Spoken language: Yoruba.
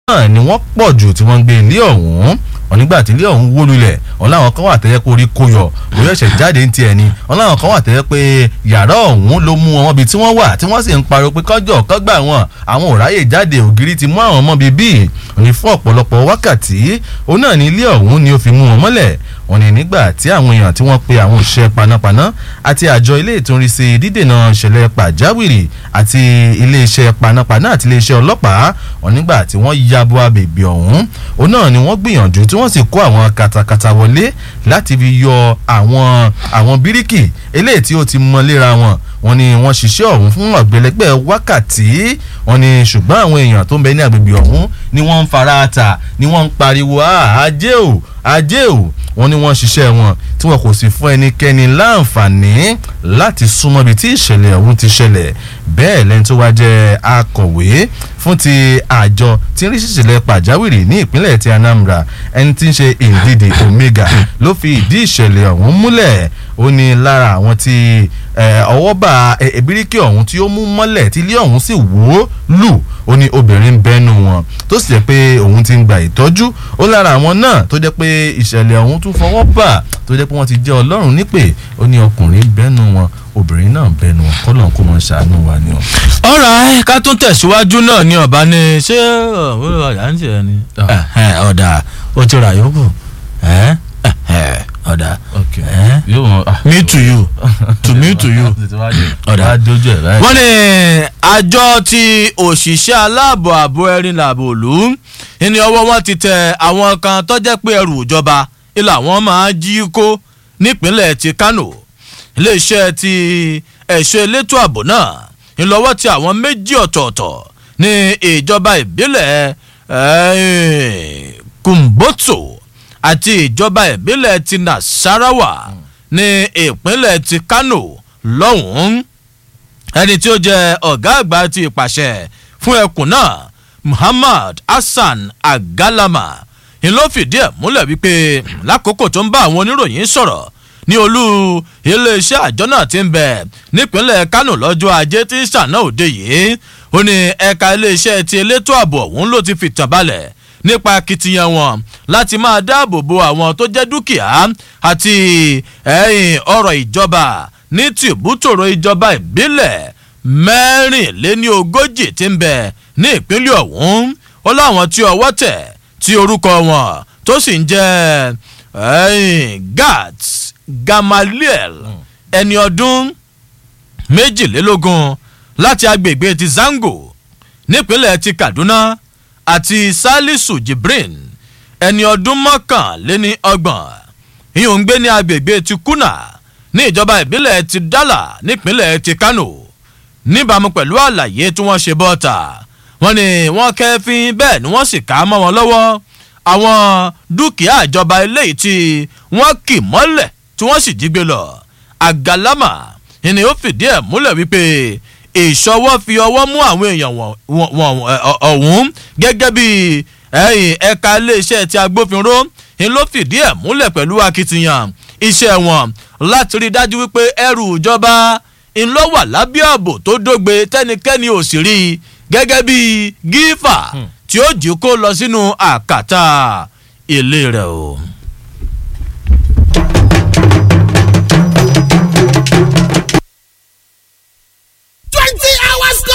náà ni wọ́n pọ̀ jù tí wọ́n ń gbé ilé ọ̀hún wọn nígbà tí ilé ọ̀hún wó lulẹ̀ wọn láwọn kan wà tẹ́yẹ pé orí kó yọ orí ẹ̀ṣẹ̀ jáde ń tiẹ̀ ni wọn láwọn kan wà tẹ́yẹ pé yàrá ọ̀hún ló mú wọn bí tí wọ́n wà tí wọ́n sì ń pariwo pé kọ́jọ́ kọ́gbà wọn àwọn ò ráyè jáde ògiri ti mú àwọn ọmọ bíi bíi òní fún ọ̀pọ̀lọpọ̀ wákàtí òun náà ní ilé ọ̀hún ni ó fi mú wọn mọ́lẹ̀ wọn ní nígbà tí àwọn èèyàn tí wọ́n pe àwọn òṣìṣẹ́ panápaná àti àjọ ilé ìtúnrísí dídènà ìṣẹ̀lẹ̀ pàjáwìrì àti iléeṣẹ́ panápaná àti iléeṣẹ́ ọlọ́pàá wọn nígbà tí wọ́n yabo abèbè ọ̀hún òun náà ni wọ́n gbìyànjú tí wọ́n sì kó àwọn katakata wọlé láti fi yọ àwọn àwọn bíríkì eléyìí tí ó ti mọ léra wọn wọ́n ní wọ́n ṣiṣẹ́ ọ̀hún fún ọ̀gbẹ́lẹ́gbẹ́ wákàtí wọ́n ní ṣùgbọ́n àwọn èèyàn tó ń bẹ ní agbègbè ọ̀hún ni wọ́n ń fara ta ni wọ́n ń pariwo ajé o ajé o wọ́n ní wọ́n ṣiṣẹ́ wọn tí wọn kò sì fún ẹnikẹ́ni láǹfààní láti súnmọ́ ibi tí ìṣẹ̀lẹ̀ ọ̀hún ti ṣẹlẹ̀ bẹ́ẹ̀ lẹ́ni tó wá jẹ́ akọ̀wé fún ti àjọ tí ń rí ṣìṣẹ̀lẹ̀ pàjáwìrì ní ìpínlẹ̀ ti Anambra ẹni tí ń ṣe Ndidi Omega ló fi ìdí ìṣẹ̀lẹ̀ ọ̀hún múlẹ̀ ó ní lára àwọn tí ọwọ́ bá ebíríkì ọ̀hún tí ó mú mọ́lẹ̀ tí ilé ọ̀hún sì wó lù ó ní obìnrin bẹ́nu wọn tó sì jẹ́ pé òun ti ń gba ìtọ́jú ó lára àwọn náà tó jẹ́ pé ìṣẹ̀lẹ̀ ọ̀hún tún fọwọ́ bà tó jẹ́ pé wọ́n ti jẹ́ ọlọ́run nípè ó ní ọkùnrin bẹ́nu wọn obìnrin náà bẹ́nu wọn kọ́lọ̀ kó mọ̀ ṣàánú wa ni o. ọ̀rọ̀ ká tún tẹ̀síwájú náà ní ọ̀bá ni ṣé ọ̀dà ń tiẹ̀ ni ọ̀dà ó ti rà yókù ọ̀dà me to you to me to you ọ̀dà wọ́n ní àjọ ti òṣìṣẹ́ aláàbò ààbò ẹ̀rin làbò òlú ní ọwọ́ wọn ti tẹ àwọn kan tó jẹ́ pé ẹrù ìjọba ilà wọn máa jí kó nípínlẹ̀ ti Kano iléeṣẹ́ ti ẹ̀ṣọ́ elétò ààbò náà ńlọ́wọ́ ti àwọn méjì ọ̀tọ̀ọ̀tọ̀ ní ìjọba ìbílẹ̀ Kumbotso àti ìjọba ìbílẹ̀ ti Nasarawa ní ìpínlẹ̀ ti Kano lọ́hùn-ún ẹni tí ó jẹ́ ọ̀gá àgbà ti ìpàṣẹ fún ẹkùn náà Muhammad Hassan Agalama ń ló fìdí ẹ̀ múlẹ̀ wípé lákòókò tó ń bá àwọn oníròyìn sọ̀rọ̀ ní olú iléeṣẹ́ àjọ náà ti ń bẹ̀ nípínlẹ̀ Kánò lọ́jọ́ ajé tí sànà òde yìí ó ní ẹ̀ka iléeṣẹ́ ti elétò ààbò ọ̀hún ló ti fìtàn balẹ̀ nípa akitiyan wọn láti máa dáàbò bo àwọn tó jẹ́ dúkìá àti ẹ̀yìn ọ̀rọ̀ ìjọba ní tìbútòrò ìjọba ìbílẹ̀ mẹ́rìnléní ogójì tí ń bẹ ní ìpínlẹ̀ ọ̀hún ó láwọn tí ọwọ́ tẹ̀ tí orúkọ wọn tó sì ń jẹ́ Gats Gamaliel ẹni ọdún méjìlélógún láti agbègbè ti Zango nípínlẹ̀ ti Kaduna àti Salisu Jibrin ẹni ọdún mọ́kànléní ọgbọ̀n ìyóò ń gbé ní agbègbè ti Kuna ní ìjọba ìbílẹ̀ ti Dala nípínlẹ̀ ti Kano níbàámu pẹ̀lú àlàyé tí wọ́n ṣe bọ́ta wọ́n ní wọ́n kẹ́fín bẹ́ẹ̀ ni wọ́n sì ká mọ́ wọn lọ́wọ́ àwọn dúkìá ìjọba eléyìí tí wọ́n kì mọ́lẹ̀ tí wọ́n sì jí gbé lọ àgàlámà ni ó fìdí ẹ̀ múlẹ̀ wípé ìṣọwọ́ fi ọwọ́ mú àwọn èèyàn ọ̀hún gẹ́gẹ́ bí ẹ̀ka iléeṣẹ́ ti agbófinró ni ló fìdí ẹ̀ múlẹ̀ pẹ̀lú akitiyan iṣẹ́ wọn láti rí dájú wípé ẹrù ìjọba ńlọ wà lábẹ́ ààbò tó dógbe tẹ́nikẹ́ni ò sì rí i gẹ́gẹ́ bí gífà tí ó jí kó lọ sínú àkàtà ilé rẹ̀ o.